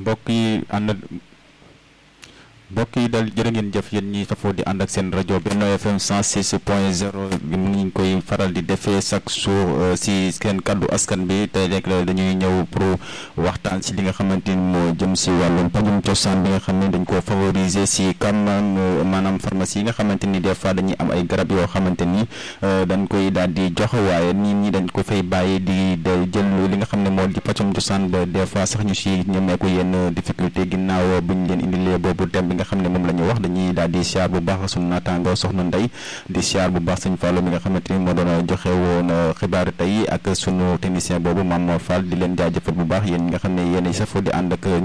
mbokk yi ànd mbokk yi dal jërë ngeen jëf yéen ñi safoo di ànd ak seen rajo Benno FM 106 point 0 mu ngi koy faral di defee chaque jour si seen kàddu askan bi tey rek dañuy ñëw pour waxtaan si li nga xamante ni moo jëm si wàllum pajum cosaan bi nga xam ne dañ koo favoriser si kam maanaam pharmacie yi nga xamante ni des fois dañuy am ay garab yoo xamante ni dañ koy daal di jox waaye nit ñi dañ ko fay bàyyi di jël li nga xam ne moo di pajum cosaan ba des fois sax ñu si ñemeeku yenn difficulté ginnaaw bu ñu leen indilee boobu thème bi nga xam ne moom la ñu wax dañuy daal di siyaar bu baax suñu naataango soxna Ndey di siyaar bu baax sëñ Fallou mi nga xamante ni moo doon joxe woon xibaar tey ak sunu technicien boobu Mame Fall di leen jaajëfal bu baax yéen ñi nga xam ne yéen safoo di ànd ak